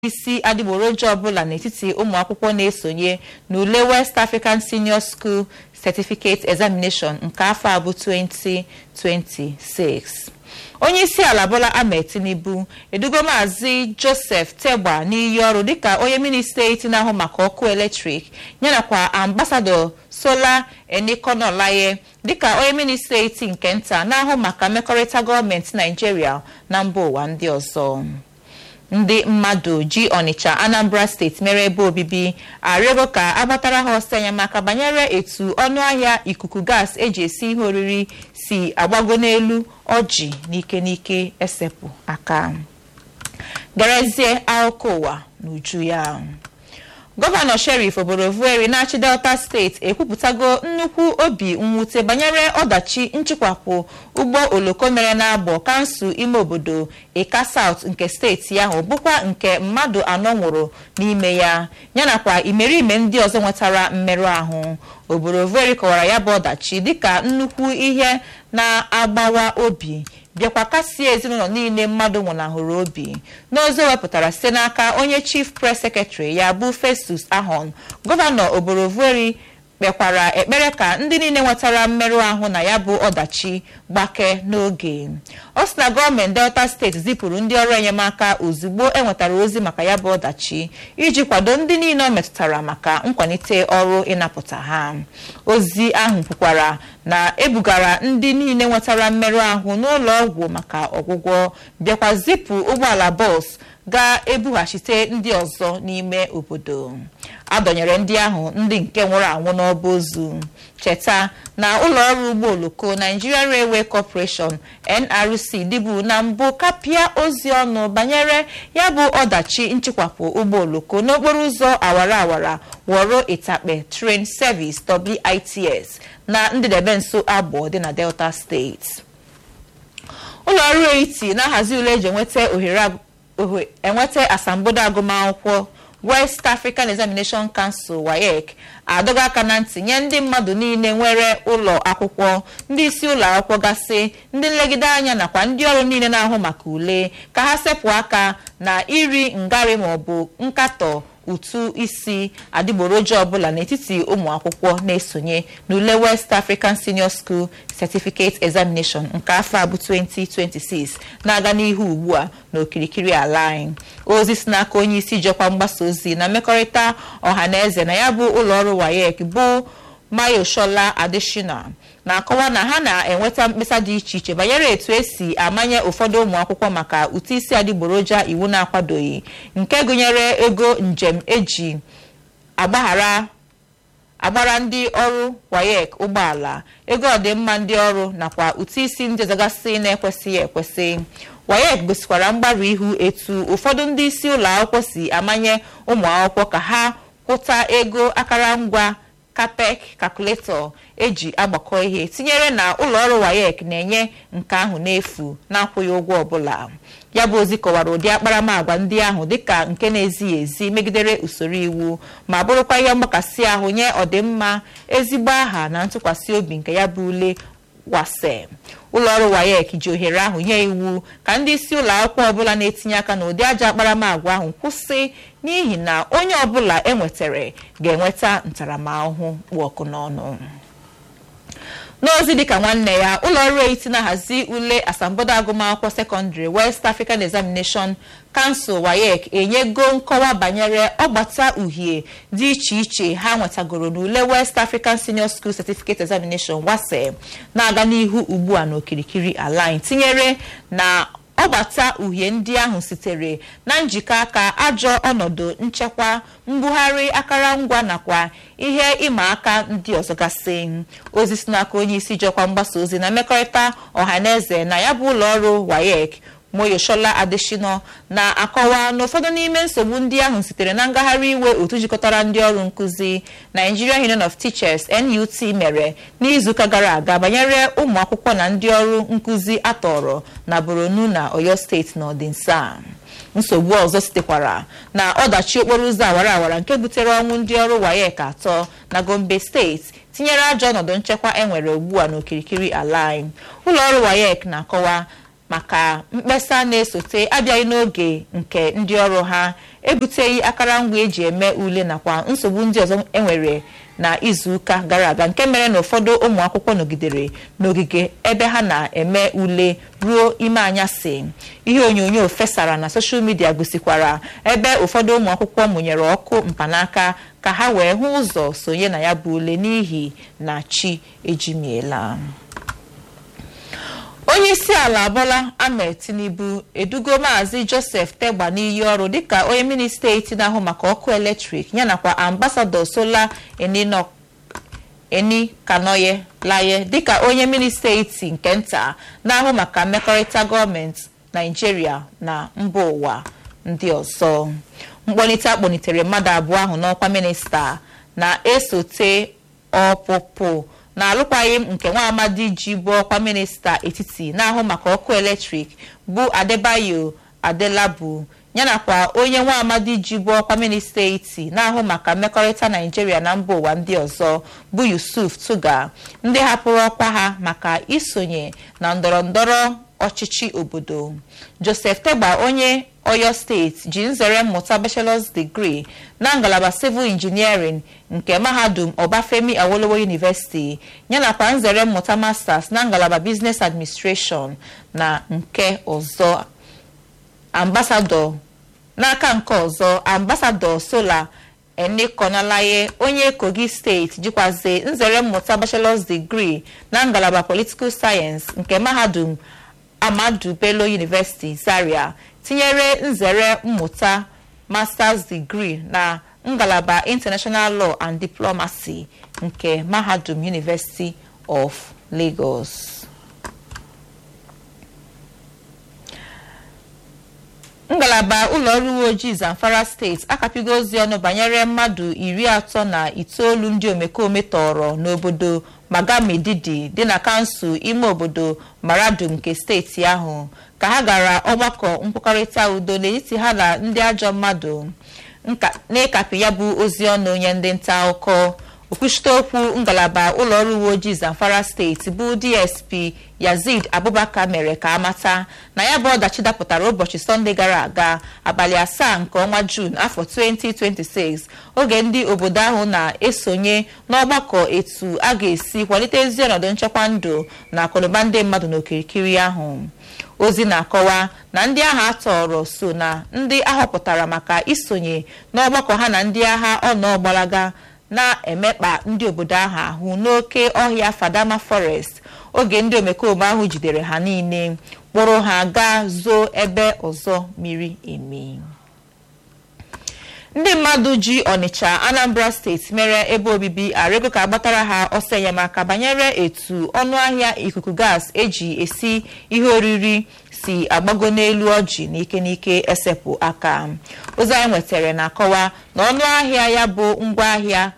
isi adịgboroja ọbụla n'etiti ụmụ akwụkwọ na-esonye n'ule West African Senior School Certificate Examination nke afọ a bụ 2026 onye isi ala Bola Ahmed Tinubu edugo maazị Joseph Tegba n'iyi ọrụ dịka onye minista eti na-ahụ maka ọkụ eletrik yanakwa ambasadọ Sola Enikonolaye dịka onye minista eti nke nta na-ahụ maka mmekọrịta gọọmenti Naijiria na mba ụwa ndị ọzọ ndị mmadụ ji Ọnịcha Anambra steeti mere ebe obibi arịọgo ka agbatara ha ọsọ enyemaka banyere etu ọnụahịa ikuku gas eji esi ihe oriri si agbago n'elu ọjị n'ike n'ike esepụ aka gerezie akụkọ ụwa n'uju ya gọvanọ Sheriff Oborevwori na-achị Delta steeti ekwupụtago nnukwu obi mwute banyere ọdachi nchịkwapụ ụgbọ oloko mere n'agbọ kansụl ime obodo Eka South nke steeti ahụ bụkwa nke mmadụ anọ nwụrụ n'ime ya yanakwa imerime ndị ọzọ nwetara mmerụ ahụ Oborevwori kọwara ya bụ ọdachi dịka nnukwu ihe na-agbawa obi bịakwa kasie ezinụlọ niile mmadụ nwụnahụrụ obi n'ozi wepụtara site n'aka onye chief press secretary ya bụ Festus Ahon gọvanọ Oborevwori kpekwara ekpere ka ndị niile nwetara mmerụ ahụ na ya bụ ọdachi gbake n'oge ọ sị na gọọmenti Delta steeti zipụrụ ndị ọrụ enyemaka ozugbo enwetara ozi maka ya bụ ọdachi iji kwado ndị niile ọ metụtara maka nkwalite ọrụ ịnapụta ha ozi ahụ kwukwara na ebugara ndị niile nwetara mmerụ ahụ n'ụlọ ọgwụ maka ọgwụgwọ bịakwa zipụ ụgbọala bọs ga-ebughachite ndị ọzọ n'ime obodo adọnyere ndị ahụ ndị nke nwụrụ anwụ n'ọba ozu cheta na ụlọọrụ ụgbọ oloko Nigeria Railway Corporation NRC dịbu na mbụ kapịa ozi ọnụ banyere ya bụ ọdachi nchịkwapụ ụgbọ oloko n'okporo ụzọ awara awara wọrọ ịtakpe train service WITS na ndịdebe nso agbọ dị na Delta steeti ụlọọrụ eti na-ahazi ule eji enweta ohere enweta asambodo agụmakwụkwọ West African Examination Council WAEC adọga aka na ntị nye ndị mmadụ niile nwere ụlọ akwụkwọ ndị isi ụlọ akwụkwọ gasị ndị nlegide anya nakwa ndị ọrụ niile na-ahụ maka ule ka ha sepụ aka na iri ngarị maọbụ nkatọ ụtụ isi adịgboroja ọbụla n'etiti ụmụ akwụkwọ na-esonye n'ule West African Senior School Certificate Examination nke afọ abụ 2026 na-aga n'ihu ugbu a n'okirikiri ala anyị ozi si n'aka onye isi jọkwa mgbasa ozi na mmekọrịta ọha na eze na ya bụ ụlọọrụ WAEC bụ Mayoshola Adeshina na-akọwa na ha na-enweta mkpesa dị iche iche banyere etu esi amanye ụfọdụ ụmụ akwụkwọ maka ụtụ isi adịgboroja iwu na-akwadoghị nke gụnyere ego njem eji agbaghara agbara ndị ọrụ WAEC ụgbọala ego ọdịmma ndị ọrụ nakwa ụtụ isi ndị ọzọgasị na-ekwesịghị ekwesị WAEC gosikwara mgbarụ ihu etu ụfọdụ ndị isi ụlọ akwụkwọ si amanye ụmụ akwụkwọ ka ha kwụta ego akụrụngwa kapek kalkuletọ eji agbakọ ihe tinyere na ụlọọrụ WAEC na-enye nke ahụ n'efu na-akwụghị ụgwọ ọbụla ya bụ ozi kọwara ụdị akparamagwa ndị ahụ dịka nke na-ezighị ezi megidere usoro iwu ma bụrụkwa ihe mgbakasị ahụ nye ọdịmma ezigbo aha na ntụkwasị obi nke ya bụ ule wase ụlọọrụ WAEC ji ohere ahụ nye iwu ka ndị isi ụlọ akwụkwọ ọbụla na-etinye aka n'ụdị ajọ akparamagwa ahụ kwụsị n'ihi na onye ọbụla enwetere ga-enweta ntaramahụhụ kpụ ọkụ n'ọnụ n'ozi dịka nwanne ya ụlọọrụ eti na-ahazi ule asambodo agụmakwụkwọ sekọndịrị West African Examination Council WAEC enyego nkọwa banyere ọgbata uhie dị iche iche ha nwetagoro n'ule West African Senior School Certificate Examination WASE na-aga n'ihu ugbu a n'okirikiri ala anyị tinyere na ọgbata uhie ndị ahụ sitere na njikọ aka ajọ ọnọdụ nchekwa mbugharị akụrụngwa nakwa ihe ịma aka ndị ọzọ gasị ozi si n'aka onye isi jọkwa mgbasa ozi na mmekọrịta ọhaneze na ya bụ ụlọọrụ WAEC Moyoshola Adeshino na-akọwa na ụfọdụ n'ime nsogbu ndị ahụ sitere na ngagharị iwe otu jikọtara ndị ọrụ nkụzi Nigerian Union of Teachers NUT mere n'izuụka gara aga banyere ụmụ akwụkwọ na ndị ọrụ nkụzi atọrọ na Borno na Oyo steeti n'ọdịnsa nsogbu ọzọ sitekwara na ọdachi okporo ụzọ awara awara nke butere ọnwụ ndị ọrụ WAEC atọ na Gombe steeti tinyere ajọ ọnọdụ nchekwa enwere ugbu a n'okirikiri ala anyị ụlọọrụ WAEC na-akọwa maka mkpesa na-esote abịaghị n'oge nke ndị ọrụ ha ebuteghị akụrụngwa eji eme ule nakwa nsogbu ndị ọzọ enwere na izuụka gara aga nke mere na ụfọdụ ụmụ akwụkwọ nọgidere n'ogige ebe ha na-eme ule ruo ime anyasị ihe onyonyo fesara na soshal midia gosikwara ebe ụfọdụ ụmụ akwụkwọ mụnyere ọkụ mkpanaka ka ha wee hụ ụzọ sonye na ya bụ ule n'ihi na chi ejimiela onye isi ala Bola Ahmed Tinubu edugo maazị Joseph Tegba n'iyi ọrụ dịka onye minista eti na-ahụ maka ọkụ eletrik yanakwa ambasadọ Sola Eni Kanoye Laye dịka onye minista eti nke nta na-ahụ maka mmekọrịta gọọmenti Naijiria na mba ụwa ndị ọzọ mkpọlite akpọlitere mmadụ abụọ ahụ n'ọkwa minista na-esote ọpụpụ na alụkwaghịm nke nwa amadi ji bụ ọkwa minista etiti na-ahụ maka ọkụ eletrik bụ adebayo adelabu yanakwa onye nwa amadi ji bụ ọkwa minista eti na-ahụ maka mmekọrịta naijiria na mba ụwa ndị ọzọ bụ yusuf tuga ndị hapụrụ ọkwa ha maka isonye na ndọrọ ndọrọ ọchịchị obodo joseph tegba onye oyo steeti ji nzere mmụta bachelor's degree na ngalaba civil engineering nke mahadum ọbafemi awolowo university yanakwa nzere mmụta masters na ngalaba business administration na nke ọzọ ambasadọ n'aka nke ọzọ ambasadọ sola enikonalaye onye kogi steeti jikwazi nzere mmụta bachelor's degree na ngalaba political science nke mahadum amadu bello university zaria tinyere nzere mmụta masters degree na ngalaba international law and diplomacy nke mahadum university of lagos ngalaba ụlọọrụ uwe ojii zamfara steeti akapịgo ozi ọnụ banyere mmadụ iri atọ na itoolu ndị omekome tọrọ n'obodo magamididi dị na kansụl ime obodo maradum nke steeti ahụ ka ha gara ọgbakọ nkwekọrịta udo n'etiti ha na ndị ajọ mmadụ n'ịkapị ya bụ ozi ọnụ nye ndị nta akụkọ okwuchite okwu ngalaba ụlọọrụ uwe ojii zamfara steeti bụ dsp yazid abubakar mere ka amata na ya bụ ọdachi dapụtara ụbọchị sọnde gara aga abalị asaa nke ọnwa juun afọ 2026 oge ndị obodo ahụ na-esonye n'ọgbakọ etu a ga-esi kwalite ezi ọnọdụ nchekwa ndụ na akụnụba ndị mmadụ n'okirikiri ahụ ozi na-akọwa na ndị agha atọrọ so na ndị ahọpụtara maka isonye n'ọgbakọ ha na ndị agha ọnọgbalaga na-emekpa ndị obodo ahụ ahụ n'oke ọhịa fadama forest oge ndị omekome ahụ jidere ha niile kpụrụ ha gaa zoo ebe ọzọ miri emi ndị mmadụ ji ọnịcha anambra steeti mere ebe obibi arịgo ka agbatara ha ọsọ enyemaka banyere etu ọnụahịa ikuku gas eji esi ihe oriri si agbago n'elu ọjị n'ike n'ike esepụ aka ozi anyị nwetara na-akọwa na ọnụahịa ya bụ ngwaahịa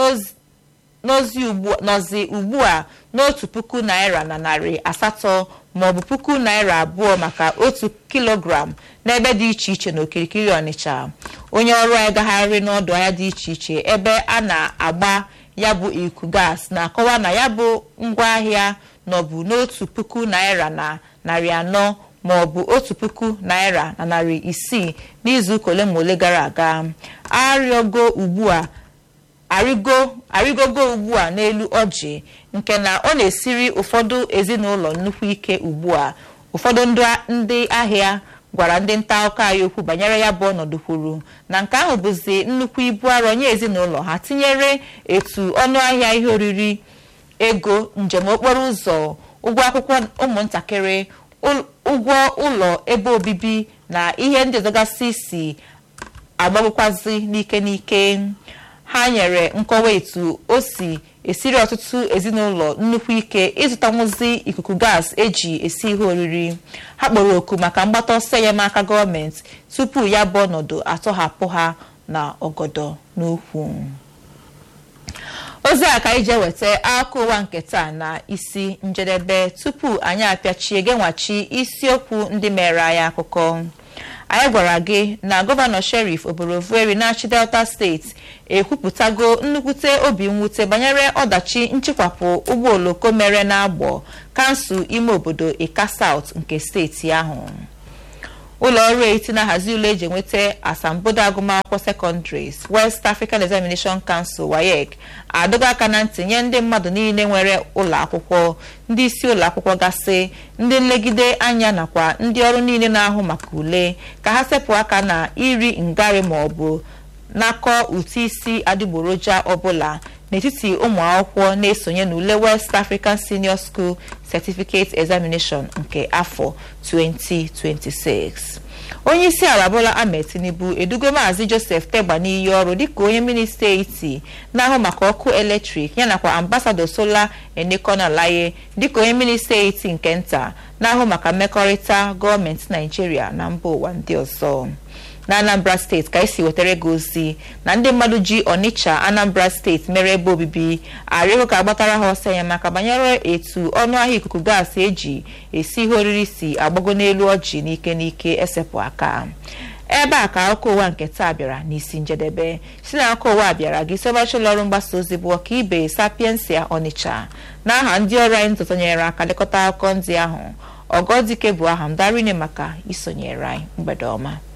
nọzi ugbu a n'otu puku naira na narị asatọ maọbụ puku naira abụọ maka otu kilogram n'ebe dị iche iche n'okirikiri ọnịcha onye ọrụ anyị gagharị n'ọdụ ahịa dị iche iche ebe a na-agba ya bụ iku gas na-akọwa na ya bụ ngwaahịa nọbụ n'otu puku naira na narị anọ maọbụ otu puku naira na narị isii n'izuụka ole ma ole gara aga arịọgo ugbu a arịgo arịgogo ugbu a n'elu ọjị nke na ọ na-esiri ụfọdụ ezinụlọ nnukwu ike ugbu a ụfọdụ ndị ahịa gwara ndị nta akụkọ anyị okwu banyere ya bụ ọnọdụ kwuru na nke ahụ bụzi nnukwu ibu arọ nye ezinụlọ ha tinyere etu ọnụahịa ihe oriri ego njem okporo ụzọ ụgwọ akwụkwọ ụmụntakịrị ụgwọ ụlọ ebe obibi na ihe ndị ọzọgasị si agbagokwazi n'ike n'ike ha nyere nkọwa etu o si esiri ọtụtụ ezinụlọ nnukwu ike ịzụtanwuzi ikuku gas eji esi ihe oriri ha kpọrọ oku maka mgbata ọsọ enyemaka gọọmenti tupu ya bụ ọnọdụ atọhapụ ha na ọgọdọ n'ukwu ozi a ka anyị jee weta akụkọ ụwa nke taa na isi njedebe tupu anyị apịachie genwachi isiokwu ndị mere anyị akụkọ anyị gwara gị na gọvanọ Sheriff Oborevwori na-achị Delta steeti ekwupụtago nnukwute obi mwute banyere ọdachi nchịkwapụ ụgbọ oloko mere n'agbọ kansụl ime obodo Ika South nke steeti ahụ ụlọ ọrụ eti na-ahazi ule eji enweta asambodo agụmakwụkwọ sekọndịrị West African Examination Council WAEC adọga aka na ntị nye ndị mmadụ niile nwere ụlọ akwụkwọ ndị isi ụlọ akwụkwọ gasị ndị nlegide anya nakwa ndị ọrụ niile na-ahụ maka ule ka ha sepụ aka na iri ngarị ma ọ bụ nakọ ụtụ isi adịgboroja ọbụla n'etiti ụmụ akwụkwọ na-esonye n'ule West African Senior School Certificate Examination nke afọ 2026 onye isi ala Bola Ahmed Tinubu edugo maazị Joseph Tegba n'iyi ọrụ dịka onye minista eti na-ahụ maka ọkụ eletrik yanakwa ambasadọ Sola Enekonalaye dịka onye minista eti nke nta na-ahụ maka mmekọrịta gọọmenti Naijiria na mba ụwa ndị ọzọ na Anambra steeti ka esi wetara gị ozi na ndị mmadụ ji Onitsha Anambra steeti mere ebe obibi arịgo ka agbatara ha ọsọ enyemaka banyere etu ọnụahịa ikuku gaasị eji esi ihe oriri si agbago n'elu ọjị n'ike n'ike esepụ aka ebe a ka akụkọ ụwa nke taa bịara n'isi njedebe si na akụkọ ụwa bịara gị sobachi ụlọ ọrụ mgbasa ozi bụ ọka ibe Sapiensia Onitsha na aha ndị ọrụ anyị ntụtụnyere aka lekọta akụkọ ndị ahụ ọgọdike bụ aha m darine maka isonyere anyị mgbede ọma